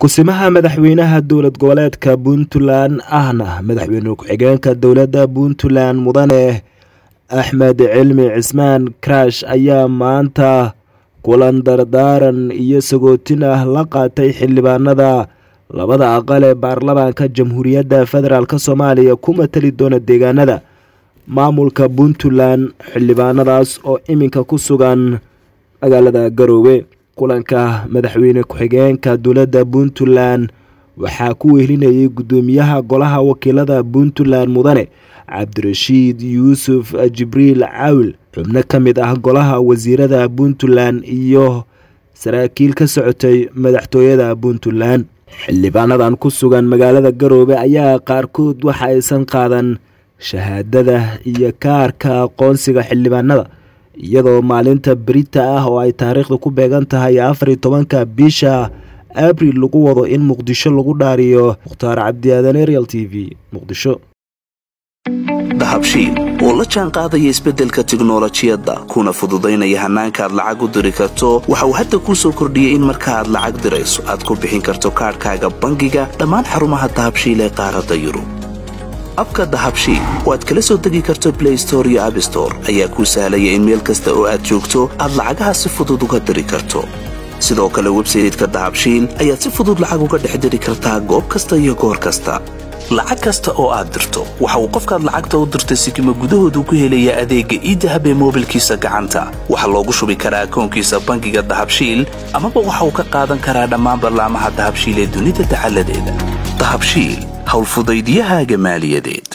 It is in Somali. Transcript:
kusimaha madaxweynaha dowlad goboleedka puntland ahna madaxweyne ku-xigeenka dowladda puntland mudane axmed cilmi cismaan karash ayaa maanta kulan dardaaran iyo sagootin ah la qaatay xildhibaanada labada aqal ee baarlamaanka jamhuuriyadda federaalk soomaaliya ku matali doona deegaanada maamulka puntland xildhibaanadaas oo iminka ku sugan magaalada garoowe kulanka madaxweyne ku-xigeenka dowladda puntland waxaa ku wehelinayay guddoomiyaha golaha wakiilada puntland mudane cabdirashiid yuusuf jibriil caawil xubno ka mid ah golaha wasiirada puntland iyo saraakiil ka socotay madaxtooyada puntland xildhibaanadan ku sugan magaalada garoobe ayaa qaarkood waxa aysan qaadan shahaadada iyo kaarka aqoonsiga xildhibaanada iyadoo maalinta berita ah oo ay taariikhda ku beegan tahay afariyo tobanka bisha abril lagu wado in muqdisho lagu dhaariyo mukhtaar cabdiaadan real t v muqdisho dahabshiil oo la jaan qaadaya isbeddelka tiknolojiyadda kuna fududaynaya hannaanka aad lacag u diri karto waxa uu hadda kuu soo kordhiyey in marka aad lacag dirayso aad ku bixin karto kaadhkaaga bangiga dhammaan xarumaha dahabshiil ee qaaradda yurub abka dahabshiil oo aad kala soo degi karto blay store iyo abstore ayaa kuu sahlaya in meel kasta oo aad joogto aad lacagaha si fudud uga diri karto sidoo kale websayteka dahabshiil ayaad si fudud lacag uga dhex diri kartaa goob kasta iyo goor kasta lacag kasta oo aad dirto waxa uu qofkaad lacagta u dirtay sikima gudahoodu ku helayaa adeegga iidahab ee moobilkiisa gacanta waxaa loogu shubi karaa akoonkiisa bangiga dahabshiil amaba waxa uu ka qaadan karaa dhammaan ballaamaha dahabshiil ee dunida dacaladeeda dahabshiil howlfudaydyahaaga maaliyadeed